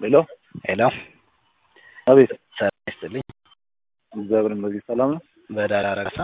ሄሎ ሄሎ አቤት ሰላም ይስጥልኝ። እግዚአብሔር ይመስገን ሰላም ነው። በዳር አረጋሳ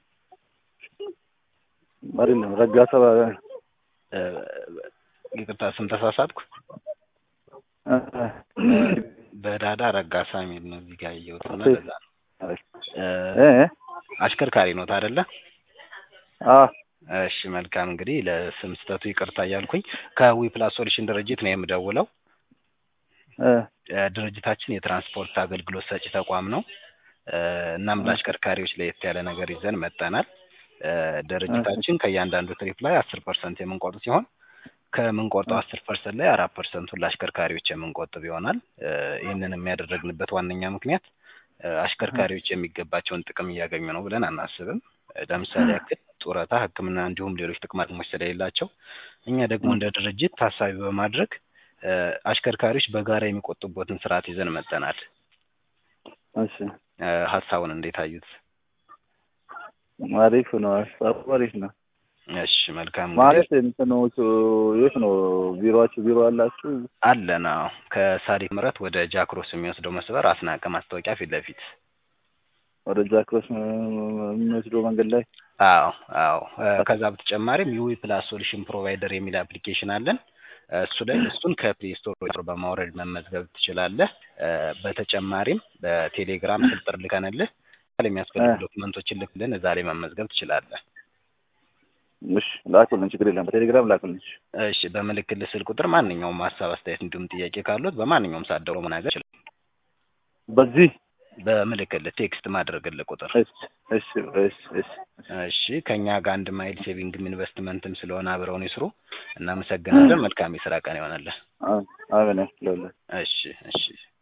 አይደለም ረጋሳ እ፣ ይቅርታ ስም ተሳሳትኩ። እ፣ በዳዳ ረጋሳ የሚል ነው እዚህ ጋር ያየሁት እና ለዛ ነው። እ፣ እ፣ አሽከርካሪ ኖት አይደለ? አ እሺ መልካም እንግዲህ ለስም ስህተቱ ይቅርታ እያልኩኝ ከዊ ፕላስ ሶሉሽን ድርጅት ነው የምደውለው። እ፣ እ፣ ድርጅታችን የትራንስፖርት አገልግሎት ሰጪ ተቋም ነው። እ፣ እናም ለአሽከርካሪዎች ለየት ያለ ነገር ይዘን መጠናል። እ፣ ድርጅታችን ከእያንዳንዱ ትሪፕ ላይ አስር ፐርሰንት የምንቆርጥ ሲሆን ከምንቆርጠው አስር ፐርሰንት ላይ አራት ፐርሰንቱን ለአሽከርካሪዎች የምንቆጥብ ይሆናል። እ፣ ይህንን የሚያደረግንበት ዋነኛ ምክንያት እ፣ አሽከርካሪዎች የሚገባቸውን ጥቅም እያገኙ ነው ብለን አናስብም። እ፣ ለምሳሌ ያክል ጡረታ፣ ሕክምና እንዲሁም ሌሎች ጥቅማ ጥቅሞች ስለሌላቸው እኛ ደግሞ እንደ ድርጅት ታሳቢ በማድረግ እ፣ አሽከርካሪዎች በጋራ የሚቆጥቡበትን ስርዓት ይዘን መጠናል። እሺ እ፣ ሀሳቡን እንዴት አዩት? አሪፍ ነው። ሀሳቡ አሪፍ ነው እሺ መልካም ማለት እንትኖቹ የት ነው ቢሮአችሁ? ቢሮ አላችሁ? አለን። አዎ ከሳዲቅ ምረት ወደ ጃክሮስ የሚወስደው መስበር አስናቀ ማስታወቂያ ፊት ለፊት ወደ ጃክሮስ የሚወስደው መንገድ ላይ አዎ አዎ። እ፣ ከዛ በተጨማሪም ዩዊ ፕላስ ሶሉሽን ፕሮቫይደር የሚል አፕሊኬሽን አለን። እ፣ እሱ ላይ እሱን ከፕሌይ ስቶር በማውረድ መመዝገብ ትችላለህ። እ፣ በተጨማሪም በቴሌግራም ስልጥር ልከንልህ የሚያስፈልጉ ዶክመንቶችን ልክልን እዛ ላይ መመዝገብ ትችላለህ። እሺ ላኩልን፣ ችግር የለም። በቴሌግራም ላኩልን። እሺ እሺ በምልክልህ ስልክ ቁጥር ማንኛውም ሀሳብ፣ አስተያየት እንዲሁም ጥያቄ ካሉት በማንኛውም ሰዓት ደውሎ መናገር ይችላል። በዚህ በምልክልህ ቴክስት ማድረግልህ ቁጥር እሺ እሺ እሺ እሺ እሺ ከኛ ጋር አንድ ማይል ሴቪንግም ኢንቨስትመንትም ስለሆነ አብረውን ይስሩ። እናመሰግናለን። መልካም የስራ ቀን ይሆናለን። አሜን። ለሁላችሁ እሺ እሺ